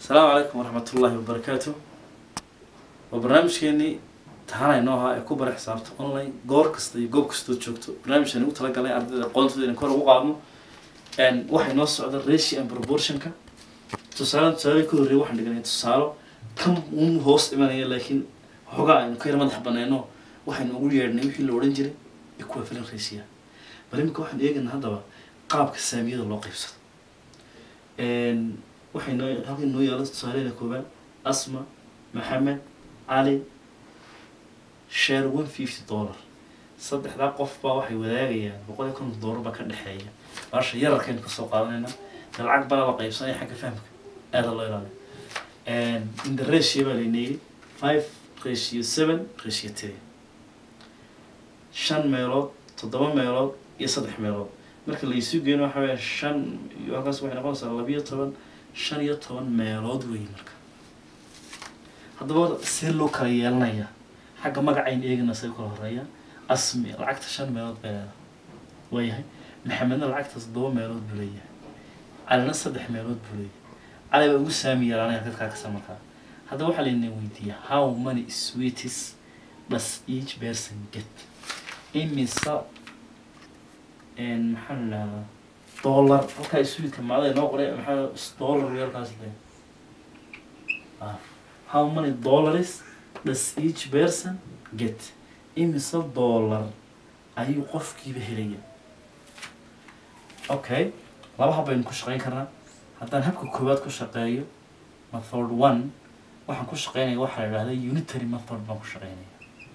asalaamu calaykum waraxmat ullaahi wabarakaatu waa barnaamijkeenii tahanayno ahaa ee ku bara xisaabta online goor kasta iyo goob kastood joogto barnaamijkan ugu talagalay ardayda aqoontooda inaan kor ugu qaadno waxay noo socda ratio and proportionka tusaale tusaale ka horreeya waxaan dhiganay tusaalo kan un hoos imanaya laakiin xoogaa aynu ka yar madax banayno waxaynu ugu yeedhnay wixii la odhan jiray equivalent ratio bal imika waxaan eegaynaa haddaba qaabka saamiyada loo qaybsado waxay noo halkan noo yaalo tusaaleyna koobaad asma maxamed cali share one fifty dollar saddexdaa qof baa waxay wadaagayaan boqol iyo konton dollar baa ka dhexeeya baasha yararkaynu kasoo qaadanayna de lacag baa la qaybsanaya xagga fahamka aada loo ilaaliyo in the ratio baa layna yidhi five ratio seven ratio three shan meelood toddoba meelood iyo saddex meelood marka la isu geeno waxa weya shan iyo halkaas waxay noqonaysaa labiyo toban shan iyo toban meelood weeye marka haddaba see loo kala yeelanaya xagga magacaynu eegana say kala horeeya asmi lacagta shan meelood bay leedahay waayahay maxamedna lacagta toddoba meelood buu leeyahay calina saddex meelood buu leeyahay cali baa ugu saami yaraanaya dadkaa kasa markaa haddaba waxaa layna weydiiya how many sweeties does each person get imisa maxaa la dhahdaa dollar halkaa sweetka macda inoo qoray maxaa dollar weelkaas le how many dollars does each person get imise dollar ayuu qofkiiba helaya okay laba hab baynu ku shaqeyn karnaa haddaan habka koowaad ku shaqeeyo method one waxaan ku shaqeynaya waxaa la idhahda unitary method baan ku shaqeynaya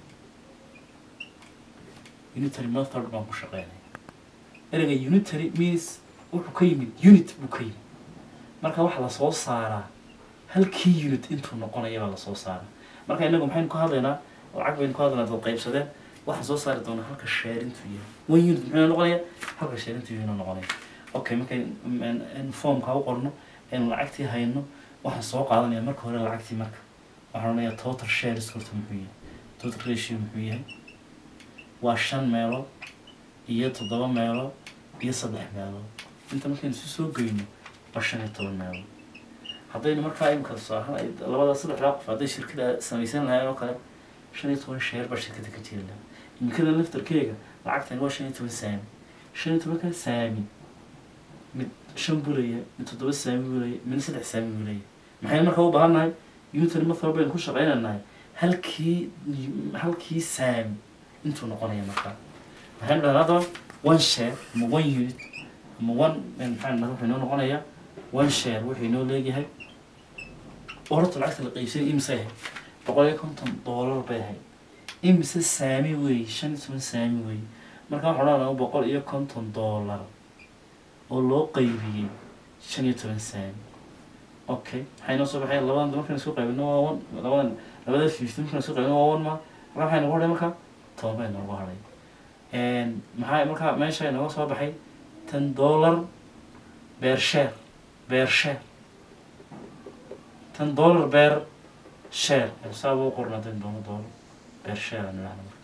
unitary method baan ku shaqeynaya ereyga unitary means wuxuu ka yimid unit buu ka yimid marka waxaa lasoo saaraa halkii unit intuu noqonaya baa lasoo saaraa marka inagu maxaynu ka hadlaynaa lacag baynu ka hadlaynaa dad qaybsadeen waxaan soo saari doonaa halka sheerintu yahay one unit muxuu noqonaya halka sheerintu yahay noqonaya okay markaynu formka u qorno aynu lacagtii hayno waxaan soo qaadanaya marka hore lacagtii marka waxaan odhanayaa total shares horta muxuu yahay total ratio muxuu yahay waa shan meelood iyo toddoba meelood iyo saddex meelood inta markaynu isu soo geyno waa shan iyo toban meelood haddaynu markaa imika tusaalahaan labada saddexdaa qof hadday shirkada samaysan lahayn oo kale shan iyo toban sheer baa shirkada ka jiri lahaa imikada laftarkeega lacagtani waa shan iyo toban saami shan iyo tobanka saami mid shan buu leeyahay mid toddoba saami buu leeyahay midna saddex saami buu leeyahay maxaynu markaa u baahan nahay unitary method baynu ku shaqeynanahay halkii halkii saami intuu noqonaya markaa maxaynu dhahnaa haddaba one share ama one unit ama one maxaa dhahnaa wuxuu inoo noqonayaa one share wuxuu inoo leeyahay oo horta lacagta la qaybsanay imise ahayd boqol iyo konton dollar bay ahayd imise saami weeye shan iyo toban saami weeye marka waxaan odhanaa boqol iyo konton dollar oo loo qaybiyey shan iyo toban saami okay maxay noo soo baxay labadan markaan isku qaybino waa one labadan labada fifty markaan isku qaybino waa one ma marka maxay noogu hadhay marka toban bay noogu hadhay maxaa marka meesha inooga soo baxay ten dollar beer share beer share ten dollar beer share saaba u qorna ten doono dollar beer share aan idhahna marka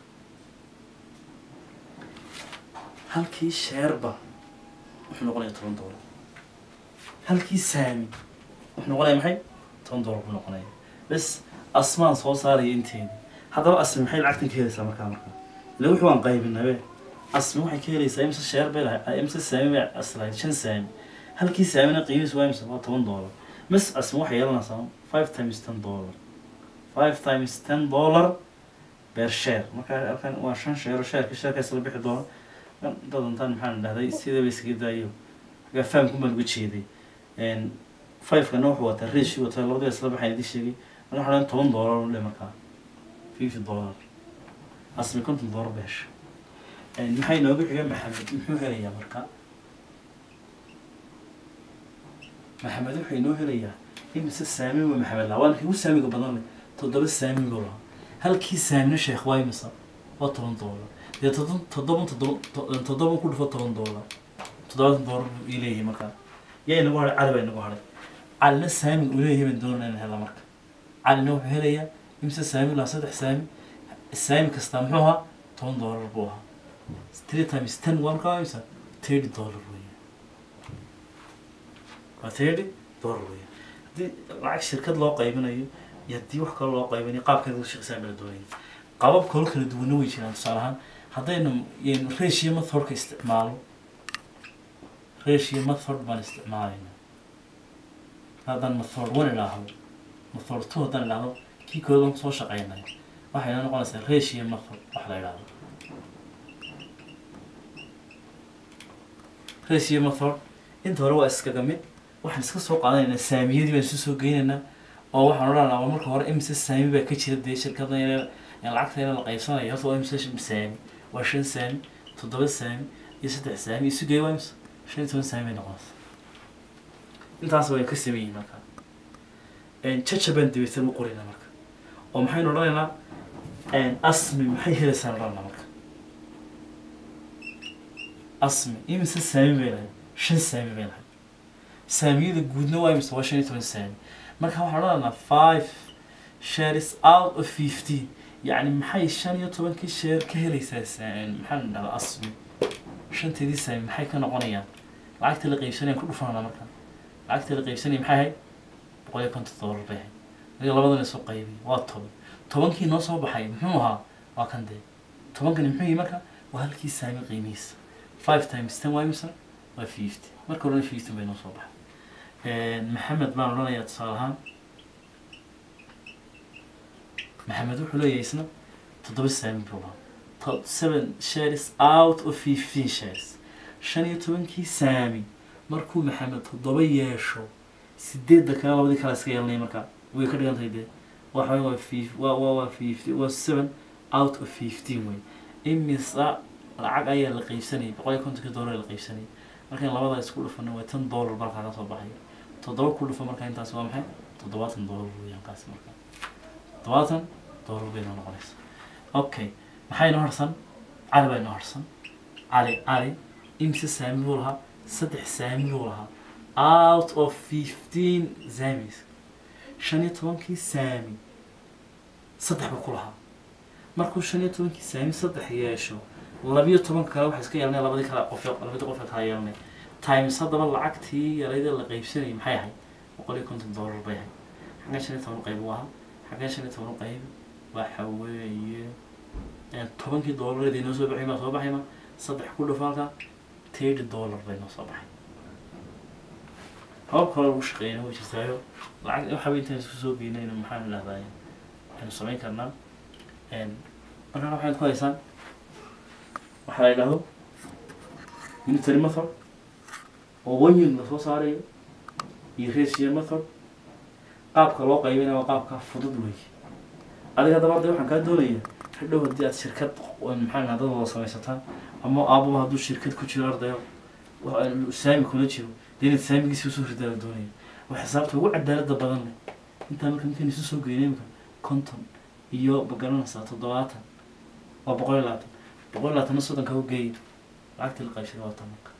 halkii sheerba wuxuu noqonaya toban dollar halkii saami wuxuu noqonaya maxay toban dollar buu noqonaya bes asmaan soo saaraya inteedi haddaba asmi maxay lacagtan ka helaysaa markaa markaa ila wuxuu aan qaybinabe asmi waxay ka helaysaa imse sheer bay lahay imse saami bay aslahayd shan saami halkii saamina qiimihiisu waa imse waa toban dollar mas asmi waxay yeelanaysaa five times ten dollar five times ten dollar beer share marka halkan waa shan sheero sheerka sheerkaas la bixi doono dadantan maxaan dhahday sidaba iskaga daayo xagaa fahamku baan uga jeeday fivekana wuxuu wataa ratio wataa labadiba isla baxayn idin sheegay marka waxaa toban dollar u dhe markaa fifty dollar asmi konton dollar ba hesha maxay nooga xiga maxamed muxuu helayaa marka maxamed wuxuu inoo helayaa imise saami wa maxamed lahaa waana kigu saamiga badan leh toddoba saami buu lahaa halkii saamina sheekh waa imisa waa toban dollar dee toddoba toddoba toddoba toddoba ku dhufo toban dollar toddobaatan dollar buu ii leeyahay markaa yaa inagu hadhay cali baa inagu hadhay calina saami uu leeyahay baan doonaa inaan hela marka calina wuxuu helayaa imise saami lahaa saddex saami saami kastaa muxuu ahaa toban dollar buu ahaa three times ten waa markaa imisa thirty dollar weeye waa thirty dollar weeye haddii lacag shirkad loo qaybinayo iyo haddii wax kale loo qaybinayo qaabkeeda u shaqeysaan bala doonaya qabab kalo kala duwanna way jiraan tusaale ahaan haddaynu yaynu ratio methodka isticmaalo ratio method baan isticmaalayna haddaan method one idhaahdo method two haddaan idhaahdo kii kooda baan kusoo shaqeynay waxayna noqonaysaa ratio method wax la idhaahdo ratio method inta hore waa iskaga mid waxaan iska soo qaadanaynaa saamiyadii baan isu soo geynaynaa oo waxaan odhanaynaa waa marka hore imise saami baa ka jira dee shirkada in lacagta in la qaybsanayo horta waa imise saami waa shan saami toddoba saami iyo saddex saami isu geey waa imise shan iyo toban saami bay noqonaysa intaas way ka sameeyihin marka jaja baan dabaysan u qoraynaa marka oo maxaynu odhanaynaa asmi maxay helaysaan odhanaa marka asmi imise saami bay lahayd shan saami bay lahayd saamiyada guudna waa imise waa shan iyo toban saami marka waxaan odhanaynaa five shares out of fifteen yacni maxay shan iyo tobankii sheer ka helaysaa maxaan dhahdaa asmi shanteedii saami maxay ka noqonayaan lacagta la qaybsanayaan ku dhufanana marka lacagta la qaybsanaya maxay ahayd boqol iyo konton dollar bay ahayd adiga labadan isoo qaybay waa toban tobankii noo soo baxay muxuu ahaa waa kan dee tobankani muxuu yihi marka waa halkii saami qiimihiisa five times ten waa imisa waa fifty marka horena fifty bay noo soo baxay maxamed baan odhanayaa tusaale ahaan maxamed wuxuu leeyahay isna toddoba saami buu lahaa seven shares out of fifteen shares shan iyo tobankii saami markuu maxamed toddoba yeesho sideedda kale labadii kale iska yeelanaya marka way ka dhigan tahay dee waxa waa fif waa waa waa fifty waa seven out of fifteen wey imisa lacag ayaa la qaybsanayay boqol iyo kontonkii dollar la qaybsanayay markaan labada isku dhufano waa tan dollar markaa ka soo baxay toddoba ku dhufa marka intaas waa maxay toddobaatan dollar weeyaan kaas marka toddobaatan dollar bay noo noqonaysa okay maxay noo harsan cali baa noo harsan cali cali imse saami buu lahaa saddex saami buu lahaa out of fifteen samis shan iyo tobankii saami saddex buu ku lahaa markuu shan iyo tobankii saami saddex yeesho labiyo tobanka kale waxaa iska yeelanaya labadii kale qof labadii qof kala yeelanaya times haddaba lacagtii yarayda la qaybsanayay maxay ahayd boqol iyo konton dollar bay ahayd xaggan shan iyo toban qayb u ahaa xaggan shan iyo toban qayb waxa weeye tobankii dollareed inoo soo baxay maa soo baxayma saddex ku dhufo halka thirty dollar bay noo soo baxay habab kale lagu shaqeeyana way jirtaayo lacag waxaba intaan isku soo geynayna maxaan idhahdaa waxaynu samayn karnaa markaan waxaad ku haysaan waxaa la yidhahdo unitary method oo one unit lasoo saarayo iyo ratio method qaabka loo qaybinaya waa qaabka fudud wey adiga haddaba hadda waxaan kaa doonaya hadhow haddii aad shirkad maxaa dad wada samaysataan ama aabuba hadduu shirkad ku jiro ardayo saami kula jiro dee inaad saamigiisi usoo ridaa la doonaya waa xisaabta ugu cadaalada badan leh intaa marka markaan isu soo geynay imika konton iyo magaranaysaa toddobaatan waa boqol iyo labaatan boqol iyo labaatanna soddonka u geeya lacagtii la qaybsaday waa tan marka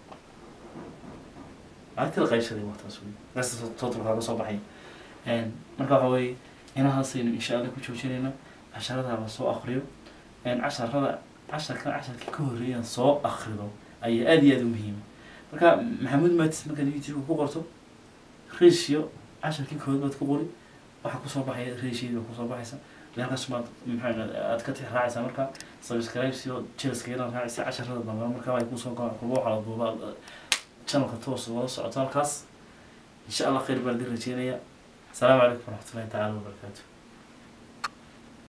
lacagtii la qaybsaday waa taas wey resta totalkaa ka soo baxay marka waxa weeye inahaasaynu insha allah ku joojinayna casharada la soo akriyo casharada casharkan casharkii ka horreeyaan soo akrido ayaa aada iyo aada u muhiima marka maxamuud matis markaad youtube ku qorto ratio casharkii kood baad ku qori waxaa kusoo baxaya ratioyadii baa kusoo baxaysa halkaas baad maxaa aad ka tix raacaysaa marka subscribes iyo jelaska inaad raacaysa casharada dambe marka ay kusoo goa kulba waxaa la duubaa channelka toos wada socoto halkaas insha allah khayr baan idin rajeynaya asalaamu calaykum waraxmatullahi tacaala wabarakaatu